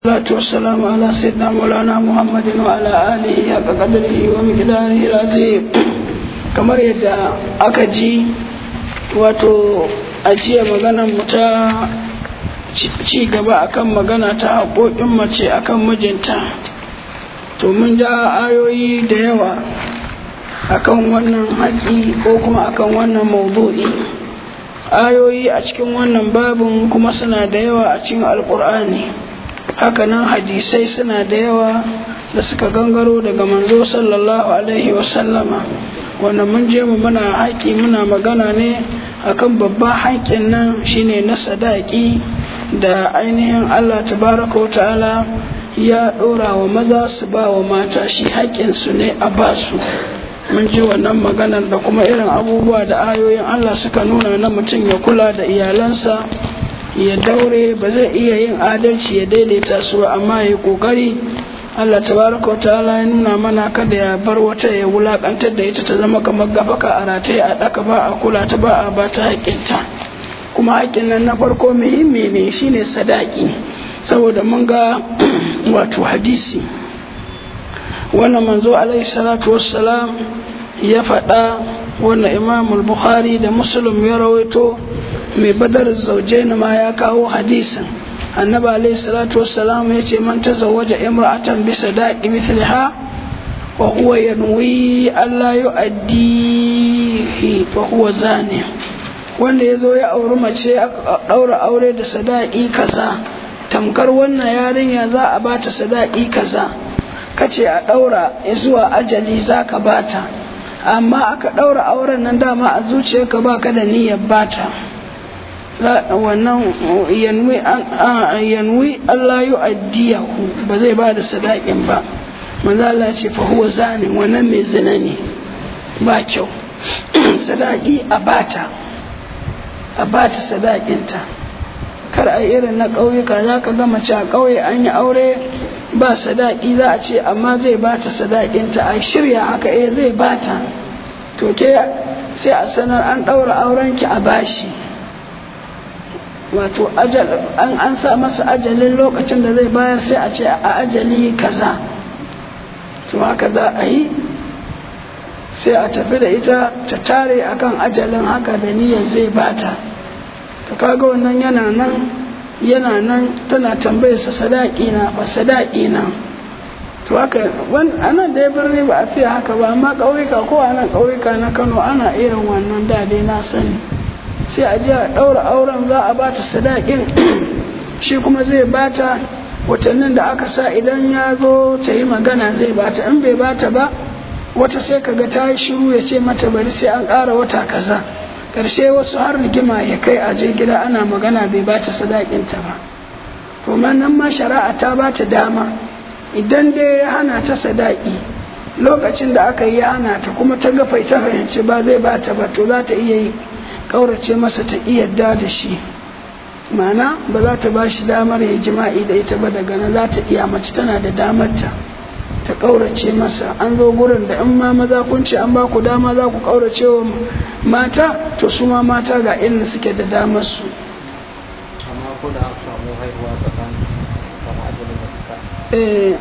salatu wassalamu ala sayyidina maulana muhammadin wa ala alihi haka qadrihi wa miqdarihi lazim kamar yadda aka ji wato a jiya maganar mu ta ci gaba akan magana ta haƙoƙin mace akan mijinta to mun ja ayoyi da yawa akan wannan haƙi ko kuma akan wannan maudu'i ayoyi a cikin wannan babin kuma suna da yawa a cikin alƙur'ani hakanan hadisai suna da yawa da suka gangaro daga manzo sallallahu alaihi wasallama wanda mun je mu muna haƙi muna magana ne akan babban haƙin nan shine na sadaki da ainihin Allah tabaraka wa ta'ala ya ɗora wa maza su ba wa mata shi haƙƙinsu ne a basu mun ji wannan maganar da kuma irin abubuwa da ayoyin Allah suka nuna na mutum ya kula da iyalansa ya daure ba zai iya yin adalci ya daidaita su amma ya kokari Allah tabaraka wa ta'ala ya nuna mana kada ya bar wata ya wulakantar da ita ta zama kamar gafaka a rataye a daka ba a kula ta ba a ba ta haƙƙinta kuma haƙƙin nan na farko muhimmi ne shine sadaki saboda mun ga wato hadisi wannan manzo alaihi salatu wassalam ya faɗa wannan imamul bukhari da muslim ya rawaito mai badar zaujaini ma ya kawo hadisin annabi alaihi salatu wassalam ya ce man tazawwaja imra'atan bi sadaqi mithliha wa huwa yanwi alla yu'addihi fa huwa zani wanda ya zo ya auri mace daura aure da sadaqi kaza tamkar wannan yarinya za a bata sadaqi kaza kace a daura zuwa ajali zaka bata amma aka daura auren nan dama a zuciyarka baka da niyyar bata wannan yanwi Allah yi addiyahu ba zai ba da sadakin ba manzo Allah ce fa huwa zani wannan mai zina ne ba kyau sadaki a bata a bata sadakinta kar a irin na ƙauyuka za ka ga mace a ƙauye an yi aure ba sadaki za a ce amma zai bata sadakinta a shirya haka eh zai bata to ke sai a sanar an ɗaura aurenki a bashi wato an an sa masa ajalin lokacin da zai bayar sai a ce a ajali kaza to haka za a yi sai a tafi da ita ta tare akan ajalin haka da niyyar zai bata to kaga wannan yana nan yana nan tana tambayar sa sadaki na ba sadaki na to haka anan da ya birni ba a fiye haka ba amma ƙauyuka ko anan ƙauyuka na Kano ana irin wannan da dai na sani sai a je a ɗaura auren za a bata sadakin shi kuma zai bata watannin da aka sa idan ya zo ta yi magana zai bata in bai bata ba wata sai kaga ta yi shiru ya ce mata bari sai an ƙara wata kaza ƙarshe wasu har rigima ya kai a je gida ana magana bai bata sadakinta ba to nan ma shari'a ta bata dama idan dai ya hana ta sadaki lokacin da aka yi ya hana ta kuma ta ga ta fahimci ba zai bata ba to za ta iya yi kaurace masa ta yadda da shi mana ba za ta ba shi damar ya jima'i da ita ba daga nan za ta iya mace tana da damarta ta kaurace masa an zo gurin da in ma maza kun ce an ba ku dama za ku kaurace wa mata to su ma mata ga irin suke da damar su amma ko da aka samu haihuwa tsakanin kama ajalin da suka eh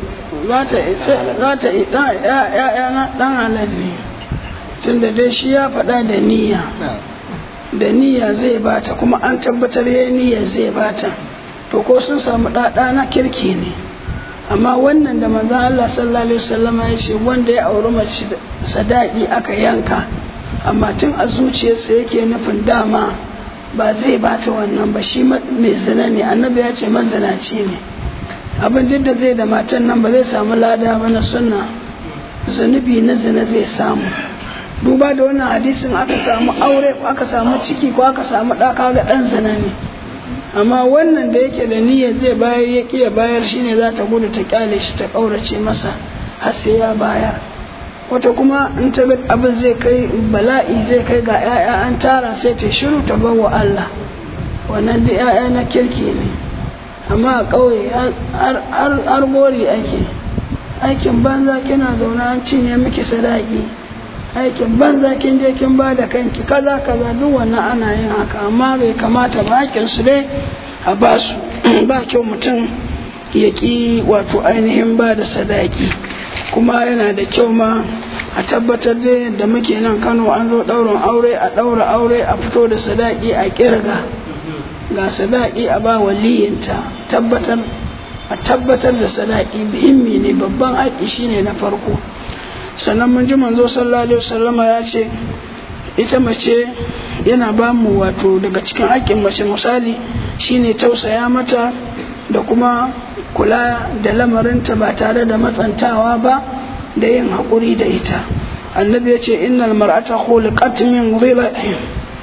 za ta za ta ya na dan halal ne tunda dai shi ya faɗa da niyya da niyya zai bata kuma an tabbatar ya niyya zai bata to ko sun samu ɗaɗa na kirki ne amma wannan da manzon Allah sallallahu alaihi wasallam ya ce wanda ya auri mace sadaki aka yanka amma tun a zuciyarsa yake nufin dama ba zai bata wannan ba shi mai zina ne annabi ya ce mazinaci ne abin duk da zai da matan nan ba zai samu lada ba na sunna zunubi na zina zai samu duba da wannan hadisin aka samu aure ko aka samu ciki ko aka samu ɗaka ga ɗan zina ne amma wannan da yake da niyya zai bayar ya ƙiya bayar shine za ta gudu ta kyale shi ta ƙaurace masa har sai ya bayar wata kuma in ta ga abin zai kai bala'i zai kai ga 'ya'ya an tara sai ta shiru ta bar wa Allah wannan da 'ya'ya na kirki ne amma a ƙauye har gori ake aikin banza kina zaune an cinye miki sadaki aikin banza kin je kin ba da kanki kaza kaza duk wannan ana yin haka amma bai kamata ba hakin su dai a ba su ba kyau mutum ya ƙi wato ainihin ba da sadaki kuma yana da kyau ma a tabbatar da yadda muke nan kano an zo ɗaurin aure a ɗaura aure a fito da sadaki a ƙirga ga sadaki a ba waliyinta tabbatar a tabbatar da sadaki muhimmi ne babban haƙi shine na farko sannan mun ji manzo sallallahu alaihi wasallama ya ce ita mace yana ba mu wato daga cikin haƙƙin mace misali shine tausaya mata da kuma kula da lamarinta ba tare da matsantawa ba da yin haƙuri da ita annabi ya ce innal mar'ata khuliqat min dhila'in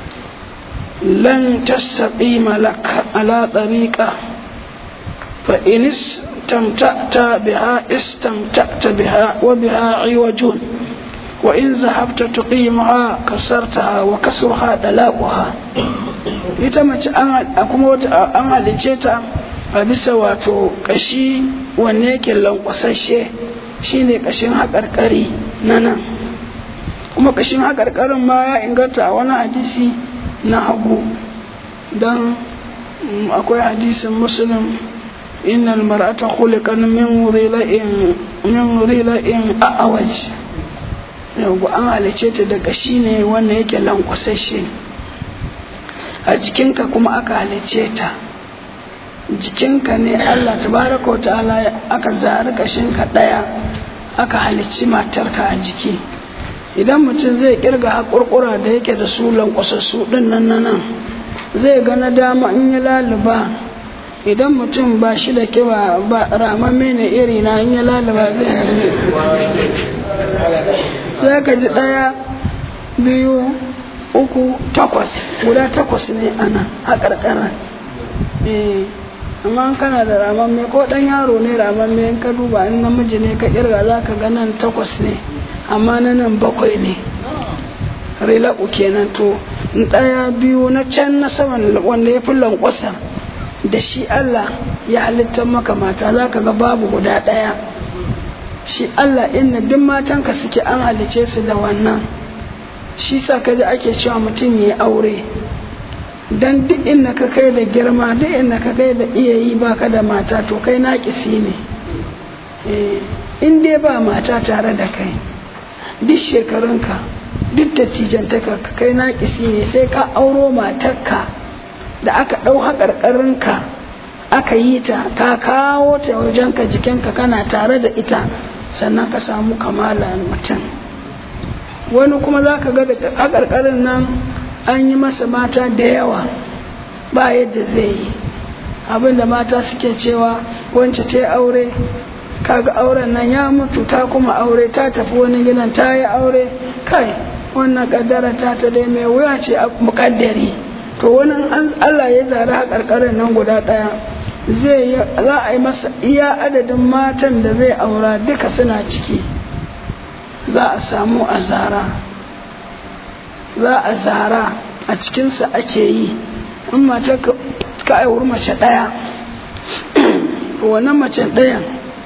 lan tastaqima lak ala tariqa fa in istamta'ta biha istamta'ta biha wa biha iwajun wa in zahabta tuqimaha kasartaha wa kasruha dalaquha ita mace an kuma an halice ta a bisa wato kashi wanne yake lankwasashe shine kashin haƙarƙari na nan kuma kashin haƙarƙarin ma ya inganta a wani hadisi na hagu don akwai hadisin musulun innal mar'ata khuliqat min rila'in min rila'in a'waj yau an halice ta da kashi ne wanda yake lankwasashe a jikinka kuma aka halice ta jikinka ne Allah tabaraka wa ta'ala aka zari kashinka ɗaya aka halicci matarka a jiki idan mutum zai kirga haƙurƙura da yake da su lankwasassu ɗin nan na nan zai ga na dama in ya laluba idan mutum ba shi da kiba ba ramamme ne iri na in ya laluba zai za ka ji ɗaya biyu uku takwas guda takwas ne ana haƙarƙarar amma kana da ramamme ko dan yaro ne ramamme in ka duba in namiji ne ka kirga za ka ga nan takwas ne amma na nan bakwai ne rilaku kenan to ɗaya biyu na can na saman wanda ya fi lankwasa da shi Allah ya halitta maka mata za ka ga babu guda ɗaya shi Allah inna duk matanka suke an halice su da wannan shi sa ka ji ake cewa mutum ya aure dan duk inda ka kai da girma duk inda ka kai da iya yi baka da mata to kai naƙisi ne in dai ba mata tare da kai duk shekarunka duk dattijantaka ka kai naƙisi ne sai ka auro matarka da aka ɗau haƙarƙarinka aka yi ta ka kawo ta wajenka jikinka kana tare da ita sannan ka samu kamala mutum wani kuma za ka ga da haƙarƙarin nan an yi masa mata da yawa ba yadda zai yi abinda mata suke cewa wance ta aure kaga auren nan ya mutu ta kuma aure ta tafi wani gidan ta yi aure kai wannan kaddara ta ta dai mai wuya ce a mukaddari to wani Allah ya zara a karkarin nan guda daya zai za a yi masa iya adadin matan da zai aura duka suna ciki za a samu azara za a zara a cikinsa ake yi in mata ka aiwur mace ɗaya wannan mace ɗayan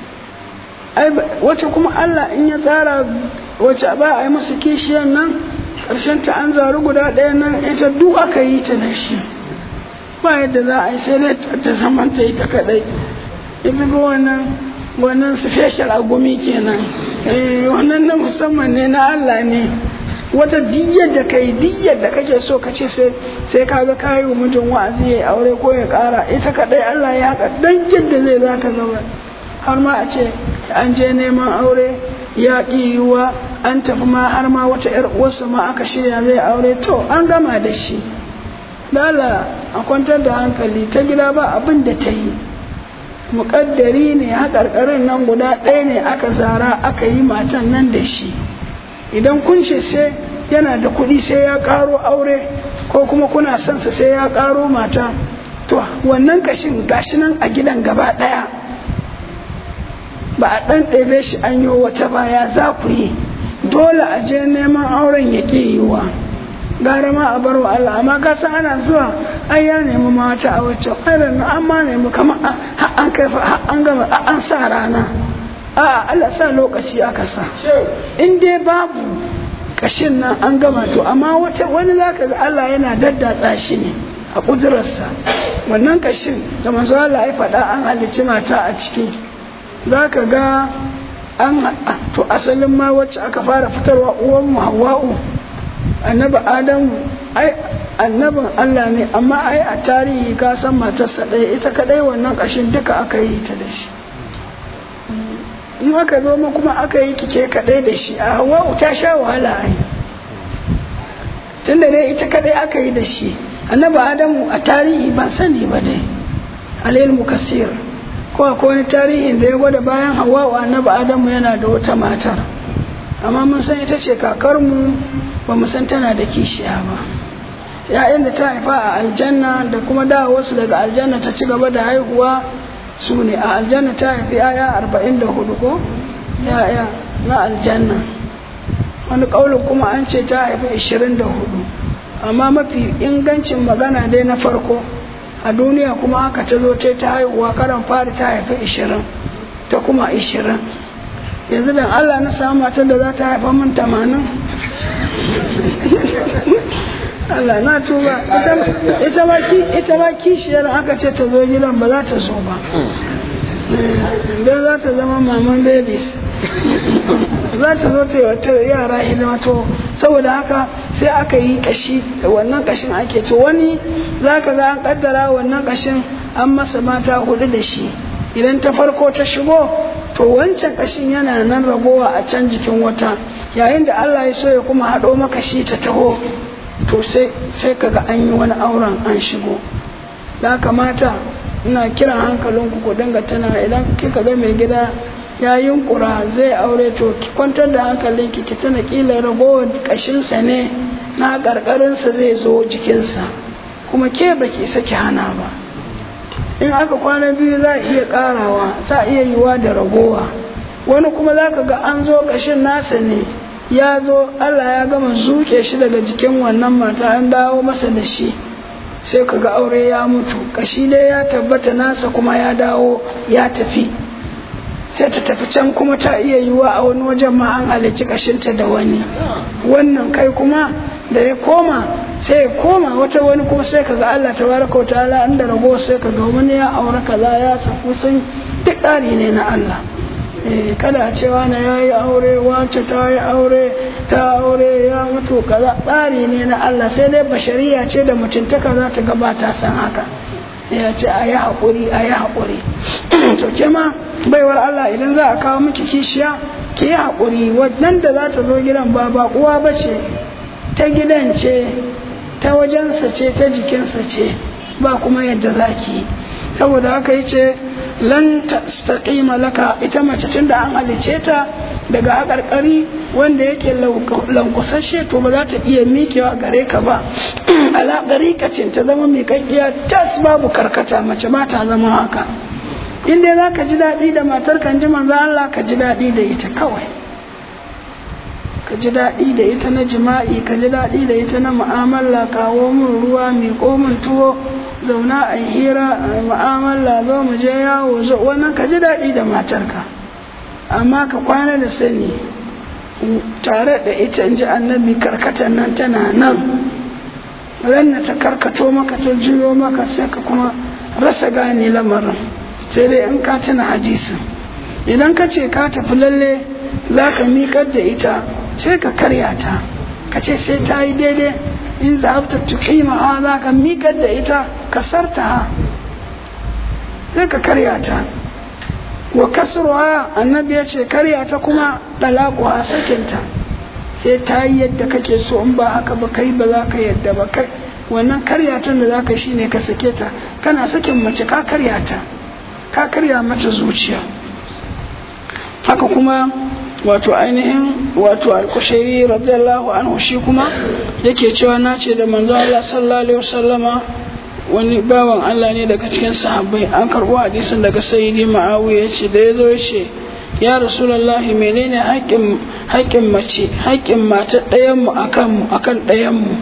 wata kuma Allah in ya tsara wace ba a yi masa kishiyar nan ƙarshen ta an zaru guda ɗaya nan ita duk aka yi ta da shi ba yadda za a yi sai dai ta zaman ta ita kaɗai ita ga wannan wannan special agumi kenan wannan na musamman ne na Allah ne wata diyyar da kai diyyar da kake so ka ce sai sai kaga kayi wa mijin wa'azi ya aure ko ya kara ita kadai Allah ya haka dan yadda zai zaka gaba har ma a ce an je neman aure ya ƙi yiwuwa an tafi ma har ma wata yar uwarsa ma aka shirya zai aure to an gama da shi dala a kwantar da hankali ta gida ba abin da ta yi muƙaddari ne haƙarƙarin nan guda ɗaya ne aka zara aka yi matan nan da shi idan kun ce sai yana da kuɗi sai ya ƙaro aure ko kuma kuna son sa sai ya ƙaro mata to wannan kashin gashi nan a gidan gaba ɗaya ba a ɗan ɗebe shi an yi wata baya za ku yi dole a je neman auren ya ƙi yiwuwa gara ma a bar wa Allah amma ka san ana zuwa ai ya nemi mata a wacce irin an ma nemi kamar an kai an gama an sa rana a Allah sa lokaci aka sa in dai babu kashin nan an gama to amma wata wani zaka ga Allah yana daddatsa shi ne a ƙudurarsa wannan kashin da manzo Allah ya faɗa an halicci mata a ciki za ka ga an to asalin ma wacce aka fara fitarwa uwan mu hawa'u annabi adamu ai annabin Allah ne amma ai a tarihi ka san matarsa ɗaya ita kaɗai wannan kashin duka aka yi ta da shi in aka zo ma kuma aka yi kike kaɗai da shi a hawa'u ta sha wahala ai tunda dai ita kaɗai aka yi da shi annabi adamu a tarihi ban sani ba dai alilmu kasir ko akwai wani tarihin da ya gwada bayan hawa'u annabi adamu yana da wata matar amma mun san ita ce kakarmu ba mu san tana da kishiya ba ya'yan da ta haifa a aljanna da kuma da wasu daga aljanna ta ci gaba da haihuwa su ne a aljanna ta haifi yaya arba'in da hudu ko ya'ya na aljanna wani ƙaunin kuma an ce ta haifi ishirin da hudu amma mafi ingancin magana dai na farko a duniya kuma haka ta zo ta ta haihuwa karan fari ta haifi ishirin ta kuma ishirin yanzu da allah na samu matar da za ta haifa min tamanin Allah na tuba ita ma kishiyar aka ce ta zo gidan ba za ta so ba don za ta zama maman babies za ta zo ta yi wata yara hidima to saboda haka sai aka yi kashi wannan kashin ake to wani za ka ga an kaddara wannan kashin an masa mata hudu da shi idan ta farko ta shigo to wancan kashin yana nan ragowa a can jikin wata yayin da Allah ya so ya kuma haɗo maka shi ta taho to sai sai kaga an yi wani auren an shigo da kamata ina kiran hankalinku ku dinga tana idan kika ga mai gida ya yunkura zai aure to ki kwantar da hankalinki ki tana kila ragowar kashinsa ne na karkarinsa zai zo jikinsa kuma ke baki saki hana ba in aka kwana biyu za a iya karawa za iya yiwa da ragowa wani kuma za ka ga an zo kashin nasa ne ya zo Allah ya gama zuke shi daga jikin wannan mata an dawo masa da shi sai ka ga aure ya mutu kashi dai ya tabbata nasa kuma ya dawo ya tafi sai ta tafi can kuma ta iya yiwa a wani wajen ma an halicci kashinta da wani wannan kai kuma da ya koma sai ya koma wata wani kuma sai ka ga Allah tabaraka wa ta'ala inda rago sai ka ga wani ya aure kaza ya saku sun duk ɗari ne na Allah kada a cewa na ya yi aure wace ta yi aure ta aure ya mutu kaza tsari ne na Allah sai dai bashariya ce da mutuntaka za ta gabata san haka ya ce a yi haƙuri a yi haƙuri to ke ma baiwar Allah idan za a kawo miki kishiya ki yi haƙuri wannan da za ta zo gidan ba ba uwa ba ce ta gidan ce ta wajensa ce ta jikinsa ce ba kuma yadda za ki saboda haka yi ce lan tastaqima laka ita mace tunda an halice ta daga haƙarƙari wanda yake lankusashe to ba za ta iya miƙewa gare ka ba ala ɗariƙacin ta zama miƙaƙƙiya tas babu karkata mace ba ta zama haka in dai za ka ji daɗi da matar kan ji manzo Allah ka ji daɗi da ita kawai ka ji daɗi da ita na jima'i ka ji daɗi da ita na mu'amala kawo min ruwa miƙo min tuwo zauna a hira a mu'amala zo mu je yawo zo wannan ka ji daɗi da matarka amma ka kwana da sani tare da ita ji annabi karkatar nan tana nan ranna ta karkato maka ta juyo maka sai ka kuma rasa gane lamarin sai dai in ka tuna hadisin idan ka ce ka tafi lalle za ka miƙar da ita sai ka karya ta ka ce sai ta yi daidai in zahabta tuqima ha za ka miƙar da ita ka sarta ha sai ka karya ta wa kasruha annabi ya ce karya ta kuma dalaku ha sakinta sai ta yi yadda kake so in ba haka ba kai ba za ka yadda ba kai wannan karya ta da za ka shi ne ka sake ta kana sakin mace ka karya ta ka karya mata zuciya haka kuma wato ainihin wato alkushairi radiyallahu anhu shi kuma yake cewa na ce da manzo Allah sallallahu alaihi wasallama wani bawan Allah ne daga cikin sahabbai an karbo hadisin daga sayyidi ma'awiya yace da yazo yace ya rasulullahi menene haƙƙin haƙƙin mace haƙƙin mata ɗayan mu akan mu akan ɗayan mu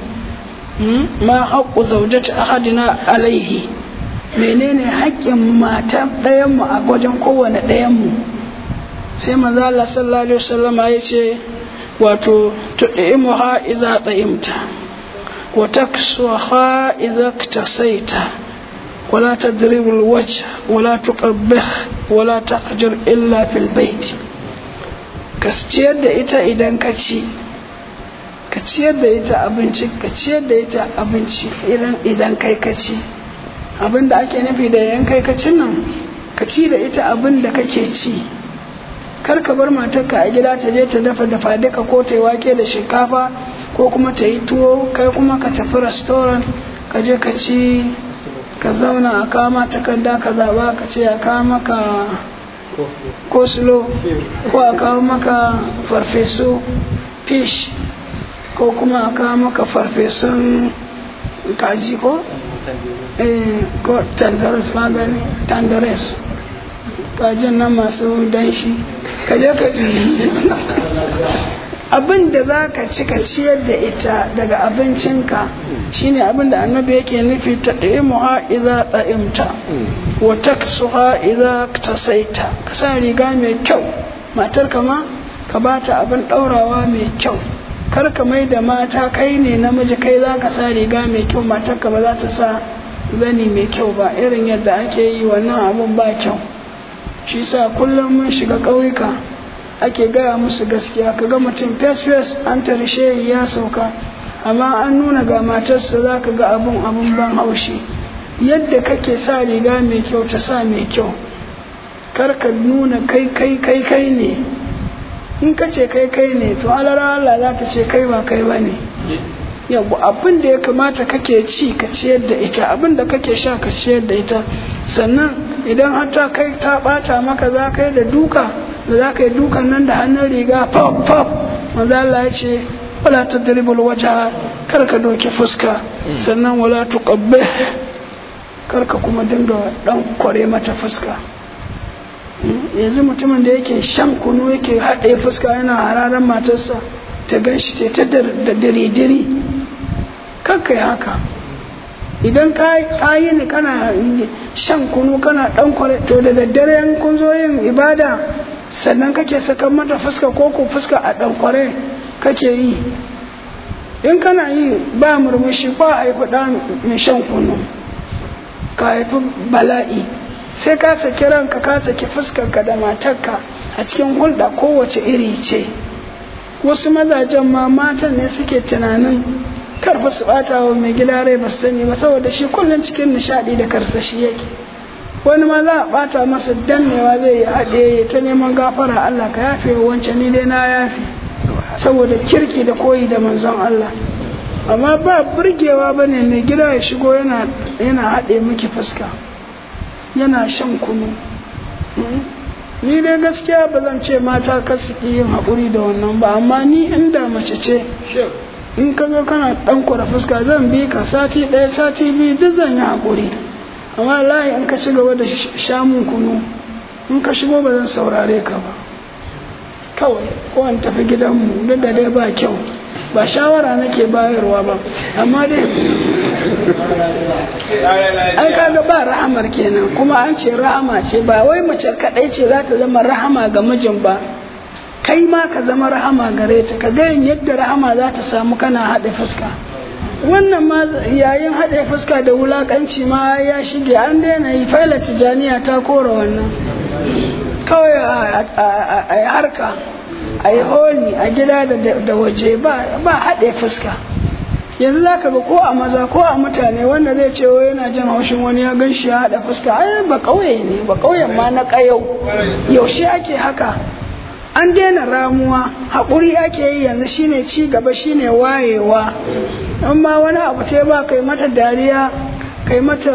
ma haqqu zawjati ahadina alaihi menene haƙƙin mata ɗayan mu a wajen kowane ɗayan mu sai manzo Allah sallallahu alaihi wasallam ya ce wato tud'imuha idza ta'imta wa taksuha idza iktasaita ولا تضرب الوجه ولا تقبح ولا تقجر إلا في البيت ka ciyar da ita idan ka ci ka ciyar da ita abinci ka ciyar da ita abinci idan kai ka ci abin da ake nufi da yan kai ka cin nan ka ci da ita abin da kake ci kar ka bar matarka a gida ta je ta dafa dafa duka ko ta yi wake da shinkafa ko kuma ta yi tuwo kai kuma ka tafi restaurant ka je ka ci ka zauna a kama takarda ka zaba ka ce a kawo maka kosulo ko a kawo maka farfesu fish ko kuma a kawo maka farfesun kaji ko? eh ko tandares ka gani tandares kajin nan masu danshi ka je ka ji abin da za ka ci ka ciyar da ita daga abincinka shine abin da annabi yake nufi ta ɗaimuha idza ɗa'imta wa taksuha idza tasaita ka sa riga mai kyau matar kama ka ba ta abin ɗaurawa mai kyau kar ka mai da mata kai ne namiji kai za ka sa riga mai kyau matar ka ba za ta sa zani mai kyau ba irin yadda ake yi wannan abun ba kyau shi sa kullum mun shiga ƙauyuka ake gaya musu gaskiya ka ga mutum fes fes an tarishe ya sauka amma an nuna ga matarsa za ka ga abun abun ban haushi yadda kake sa riga mai kyau ta sa mai kyau kar ka nuna kai kai kai kai ne in ka ce kai kai ne to alara Allah za ta ce kai ba kai ba ne yau abin da ya kamata kake ci ka ciyar da ita abin da kake sha ka ciyar da ita sannan idan har ta kai ta bata maka za ka yi da duka da za ka yi dukan nan da hannun riga pop pop manzo Allah ya ce wala tadribul wajha kar ka doke fuska sannan wala tuqabbih kar ka kuma dinga dan kware mata fuska yanzu mutumin da yake shan kunu yake haɗe fuska yana hararan matarsa ta gan shi ce ta da diri-diri kakkai haka idan ka yi ni kana shan kunu kana ɗan kware to da daddare yan kun zo yin ibada sannan kake sakan mata fuska ko ko fuska a ɗan kware kake yi in kana yi ba murmushi ba haifi ɗan mai shan kunu ka haifi bala'i sai ka saki ranka ka saki fuskarka da matarka a cikin hulɗa kowace iri ce wasu mazajen ma matan ne suke tunanin karfa su bata wa mai gida rai ba su sani ba saboda shi kullum cikin nishaɗi da karsashi yake wani ma za a bata masa dannewa zai yi haɗe ta neman gafara Allah ka yafe wa wancan ni dai na yafe saboda kirki da koyi da manzon Allah amma ba burgewa ba ne mai gida ya shigo yana haɗe miki fuska yana shan kunu ni dai gaskiya ba zan ce mata kasu yin haƙuri da wannan ba amma ni inda mace ce in ka zo kana ɗan kwara fuska zan bi ka sati ɗaya sati biyu duk zan yi haƙuri amma layi in ka ci gaba da shamun kunu in ka shigo ba zan saurare ka ba kawai ko an tafi gidanmu duk da dai ba kyau ba shawara nake bayarwa ba amma dai ai kaga ba rahamar kenan kuma an ce rahama ce ba wai mace kadai ce za ta zama rahama ga mijin ba kai ma ka zama rahama gare ta ka ga yadda rahama za ta samu kana haɗe fuska wannan ma yayin haɗe fuska da wulakanci ma ya shige an daina yi faila tijaniya ta kora wannan kawai a harka a yi holi a gida da waje ba haɗe fuska yanzu za ka ga ko a maza ko a mutane wanda zai ce yana jin haushin wani ya gan shi ya haɗa fuska ai ba ƙauye ne ba ƙauyen ma na ƙayau yaushe ake haka an daina ramuwa haƙuri ake yi yanzu shine ci gaba shine wayewa in ma wani abu ta ba kai mata dariya kai mata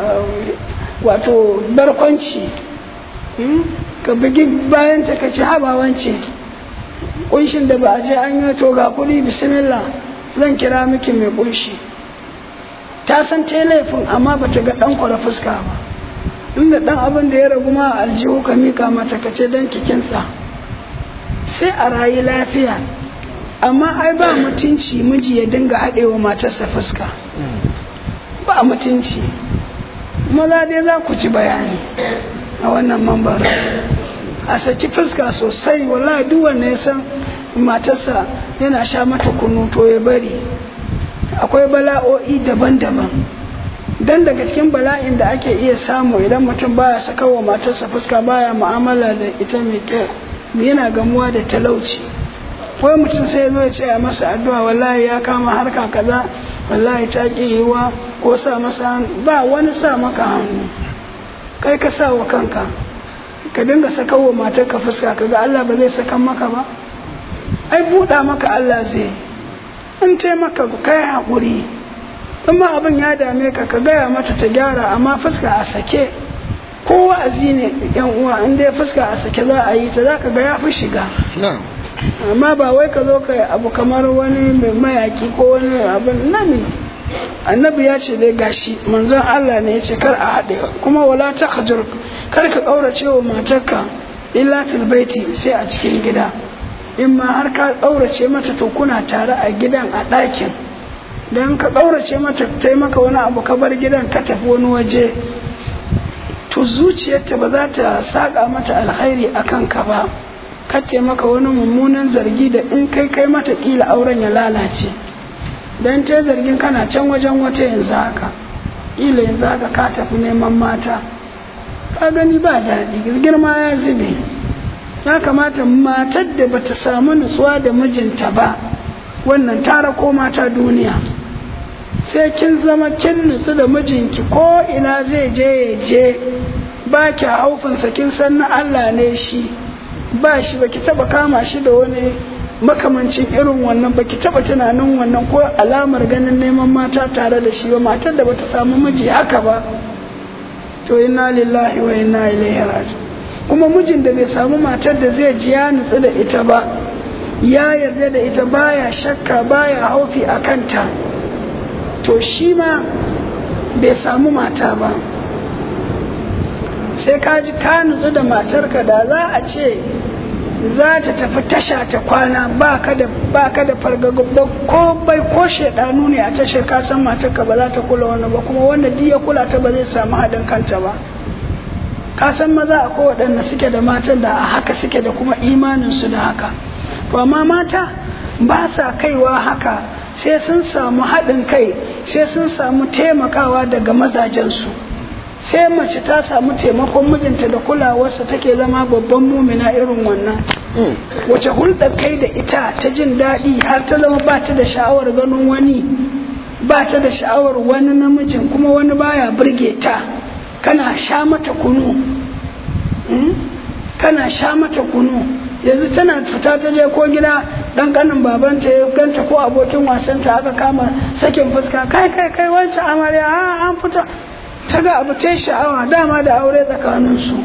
wato barkwanci ka bugi bayan ta ka ci habawanci kunshin da ba a je an yi to ga kuɗi bismillah zan kira miki mai kunshi ta san ta laifin amma ba ta ga ɗan kwara fuska ba inda ɗan abin da ya ragu ma aljihu ka mika mata ka ce don kikinsa sai a rayu lafiya amma ai ba mutunci miji ya dinga haɗewa matarsa fuska ba mutunci maza dai za ku ci bayani a wannan mambar a saki fuska sosai wallahi duk wanda ya san matarsa yana sha mata kunu to ya bari akwai bala'o'i daban-daban dan daga cikin bala'in da ake iya samu idan mutum baya saka wa matarsa fuska baya mu'amala da ita mai kyau yana gamuwa da talauci wai mutum sai zo ya ce a masa addu'a wallahi ya kama harka kaza wallahi ta ki yiwa ko sa masa ba wani sa maka hannu kai ka sa wa kanka ka dinga saka wa matarka fuska kaga Allah ba zai saka maka ba ai buɗa maka Allah zai in taimaka kai haƙuri in ma abin ya dame ka ka gaya mata ta gyara amma fuska a sake ko wa'azi ne yan uwa in dai fuska a sake za a yi ta za ka ga ya fi shiga amma ba wai ka zo ka abu kamar wani mai mayaki ko wani abin nan annabi ya ce dai gashi manzon Allah ne ya ce kar a haɗe kuma wala ta hajur kar ka ƙaurace wa matarka illa fil baiti sai a cikin gida in ma har ka ƙaurace mata to kuna tare a gidan a ɗakin don ka ƙaurace mata ta yi maka wani abu ka bar gidan ka tafi wani waje to zuciyarta ba za ta saƙa mata alkhairi a kanka ba kace maka wani mummunan zargi da in kai kai mata ƙila auren ya lalace don ta zargin kana can wajen wata yanzu haka ƙila yanzu haka ka tafi neman mata ka gani ba daɗi girma ya zube ya kamata matar da bata samu nutsuwa da mijinta ba wannan tara ko mata duniya sai kin zama kin nutsu da mijinki ko ina zai je ya je ba ki haufinsa kin san na Allah ne shi ba shi baki taba kama shi da wani makamancin irin wannan baki taba tunanin wannan ko alamar ganin neman mata tare da shi ba matar da bata samu miji haka ba to inna lillahi wa inna ilaihi raji kuma mijin da bai samu matar da zai ji ya nutsu da ita ba ya yarda da ita baya shakka baya haufi a kanta to shi ma bai samu mata ba sai ka ji ka nutsu da matarka da za a ce za ta tafi tasha ta kwana ba ka da fargaba ko bai ko shaidanu ne a tashar ka san matarka ba za ta kula wani ba kuma wanda duk ya kula ta ba zai samu haɗin kanta ba ka san maza akwai waɗanda suke da matan da a haka suke da kuma imaninsu da haka to amma mata ba sa kaiwa haka sai sun samu haɗin kai sai sun samu taimakawa daga mazajensu sai mace ta samu taimakon mijinta da kulawarsa take zama babban mumina irin wannan wace hulɗar kai da ita ta jin daɗi har ta zama ba ta da sha'awar ganin wani ba ta da sha'awar wani namijin kuma wani baya burge ta kana sha mata kunu kana sha mata kunu yanzu tana fita ta je ko gida dan kanin babanta ya ganta ko abokin wasanta aka kama sakin fuska kai kai kai wancan amarya a an fita ta ga abu ta sha'awa dama da aure tsakaninsu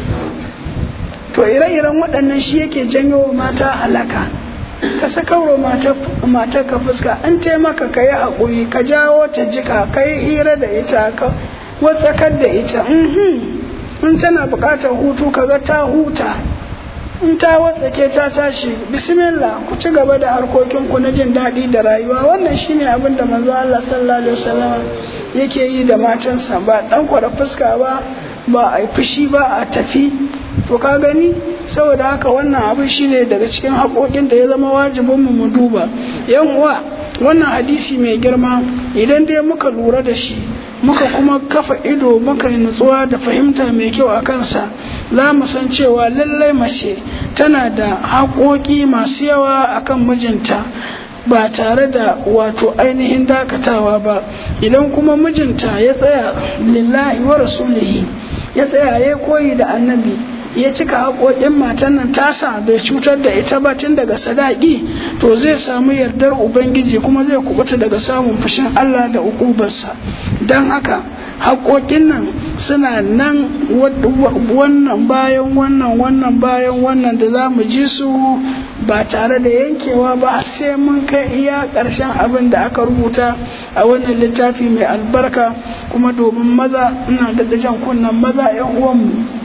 to ire-iren waɗannan shi yake janyo mata halaka ka sakauro matar ka fuska in taimaka ka yi haƙuri ka jawo ta jika ka yi hira da ita ka watsakar da ita in tana buƙatar hutu ka ga ta huta in ta watsake ta tashi bismillah ku ci gaba da harkokinku na jin daɗi da rayuwa wannan shine abin da manzo Allah sallallahu alaihi wasallam yake yi da matansa ba dan kwara fuska ba ba a fushi ba a tafi to ka gani saboda haka wannan abin shine daga cikin haƙoƙin da ya zama wajibin mu mu duba yan uwa wannan hadisi mai girma idan dai muka lura da shi muka kuma kafa ido muka yi nutsuwa da fahimta mai kyau a kansa za mu san cewa lallai mace tana da haƙoƙi masu yawa akan mijinta ba tare da wato ainihin dakatawa ba idan kuma mijinta ya tsaya lillahi wa rasulihi ya tsaya ya koyi da annabi ya cika haƙoƙin matan nan tasa bai cutar da ita ba tun daga sadaki to zai samu yardar ubangiji kuma zai kubuta daga samun fushin Allah da ukubarsa don haka haƙoƙin nan suna nan wannan bayan wannan wannan bayan wannan da za mu ji su ba tare da yankewa ba sai mun kai iya ƙarshen abin da aka rubuta a wannan littafi mai albarka kuma domin maza ina da jan kunnen maza 'yan uwanmu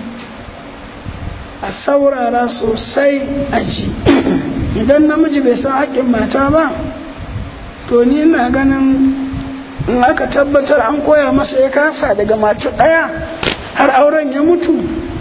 a saurara sosai a ji idan namiji bai san haƙƙin mata ba to ni ina ganin in aka tabbatar an koya masa ya kasa daga mace ɗaya har auren ya mutu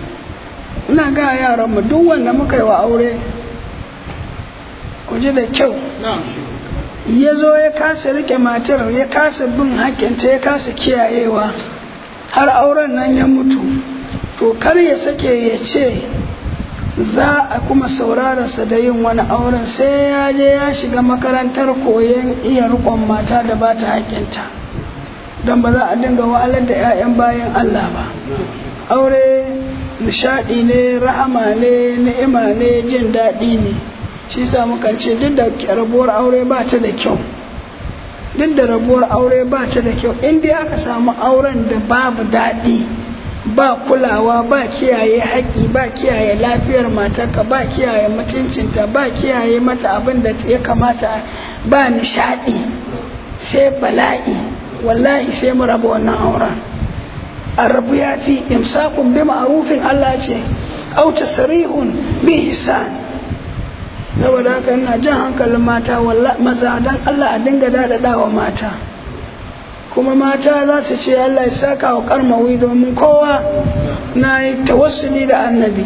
ina ga yaran mu duk wanda muka yi wa aure ku ji da kyau ya zo ya kasa rike matar ya kasa bin haƙƙinta ya kasa kiyayewa har auren nan ya mutu to kar ya sake ya ce za a kuma saurararsa da yin wani auren sai ya je ya shiga makarantar koyon iya rikon mata da ba ta haƙƙinta don ba za a dinga wahalar da 'ya'yan bayan Allah ba aure nishaɗi ne rahama ne ni'ima ne jin daɗi ne shi sa mukan ce duk da rabuwar aure ba ta da kyau duk da rabuwar aure ba ta da kyau in dai aka samu auren da babu daɗi ba kulawa ba kiyaye haƙƙi ba kiyaye lafiyar matarka ba kiyaye mutuncinta ba kiyaye mata abin da ya kamata ba nishaɗi sai bala'i wallahi sai mu raba wannan auren a rabu ya fi imsakun bi ma'rufin Allah ce au tasrihun bi hisan saboda haka ina jan hankalin mata maza dan Allah a dinga daɗaɗa wa mata kuma mata za su ce Allah ya saka wa karmawi domin kowa na yi tawassuli da annabi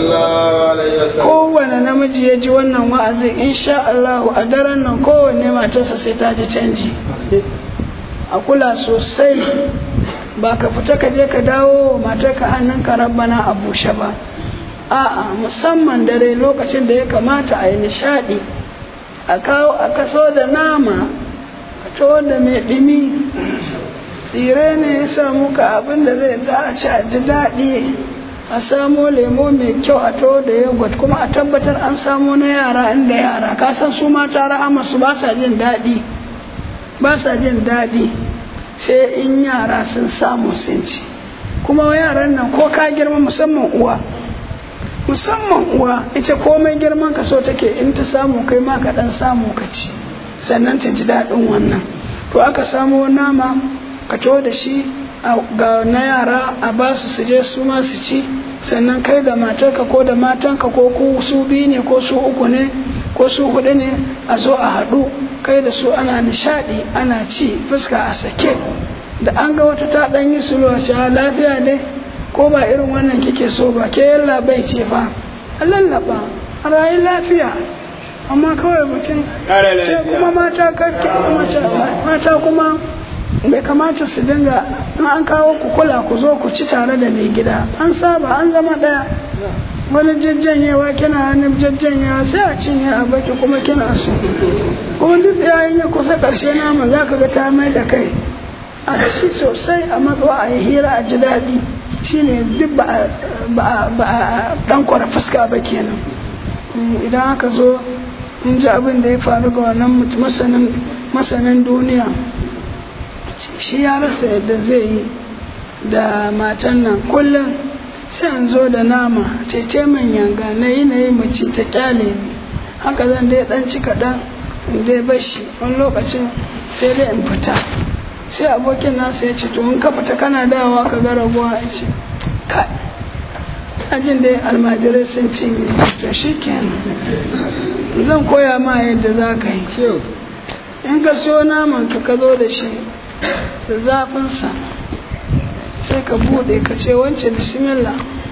kowane namiji ya ji wannan wa'azi insha Allah a daren nan kowanne matarsa sai ta ji canji a kula sosai ba ka fita ka je ka dawo matarka hannunka rabbana a bushe ba a'a musamman dare lokacin da ya kamata a yi nishadi a kawo a kaso da nama ka to da mai ɗimi tsire ne ya samu ka abin da zai za a ci a ji daɗi a samo lemo mai kyau a to da yogurt kuma a tabbatar an samo na yara inda yara ka san su mata rahama su ba sa jin daɗi ba sa jin daɗi sai in yara sun samu sun ci kuma yaran nan ko ka girma musamman uwa musamman uwa ita komai girman ka so take in ta samu kai ma ka dan samu ka ci sannan ta ji daɗin wannan to aka samo nama ka to da shi ga na yara a ba su su je su ma su ci sannan kai da matarka ko da matanka ko ku su biyu ne ko su uku ne ko su hudu ne a zo a haɗu kai da su ana nishaɗi ana ci fuska a sake da an ga wata ta ɗan yi sulo a lafiya dai ko ba irin wannan kike so ba ke yalla bai ce fa a lallaba a rayu lafiya amma kawai mutum ke kuma mata karke mata kuma bai kamata su dinga in an kawo ku kula ku zo ku ci tare da mai gida an saba an zama ɗaya wani jajjanyewa kina hannun jajjanyewa sai a cinye a baki kuma kina so kuma duk yayin ya kusa ƙarshe naman za ka ga ta mai da kai a ci sosai a matsuwa a yi hira a ji daɗi shine duk ba a ɗan kwara fuska ba kenan idan aka zo in ji abin da ya faru ga wannan masanin duniya shi ya rasa yadda zai yi da matan nan kullum sai an zo da nama tece man yanga na yi na yi mace ta kyale ni haka zan dai dan ci kaɗan in dai bashi wani lokacin sai dai in fita sai abokin nasa ya ce to in ka fita kana dawa ka ga rabuwa ya ce kai ajin dai almajirai sun cinye to shi kenan zan koya ma yadda za ka yi in ka siyo naman ka ka zo da shi da zafinsa sai ka bude ka ce wance bismillah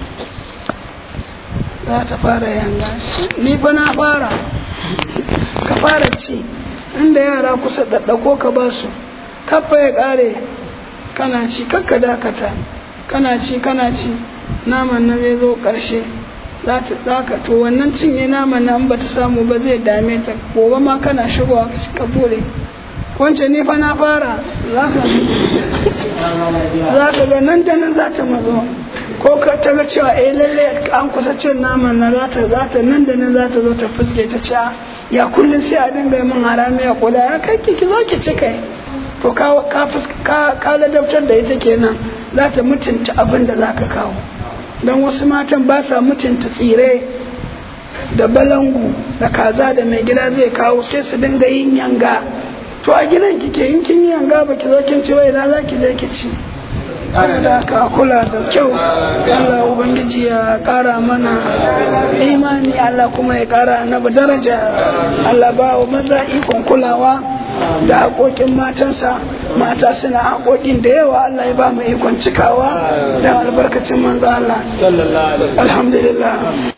za ta fara yanga ni fa na fara ka fara ci inda yara kusa ɗaɗɗako ka ba su kafa ya ƙare kana ci kakka dakata kana ci kana ci naman nan zai zo ƙarshe za ka to wannan cinye naman nan ba ta samu ba zai dame ta gobe ma kana shigowa ka bude wance ni fa na fara za ka ga nan da nan za ta mazo ko ka ta ga cewa eh lalle an kusa cin naman na za ta za ta nan da nan za ta zo ta fuske ta ce ya kullum sai a dinga min harami ya kula ya kai ki zo ki ci kai to ka ka ka ladabtar da ita kenan za ta mutunta abin da za ka kawo don wasu matan ba sa mutunta tsire da balangu da kaza da mai gida zai kawo sai su dinga yin yanga to a gidan kike in kin yi yanga ba ki zo kin ci wai na za ki je ki ci da ka kula da kyau Allah ubangiji ya kara mana imani Allah kuma ya kara annabi daraja Allah ba wa maza ikon kulawa da haƙoƙin matansa mata suna haƙoƙin da yawa Allah ya ba mu ikon cikawa da albarkacin manzo Allah alhamdulillah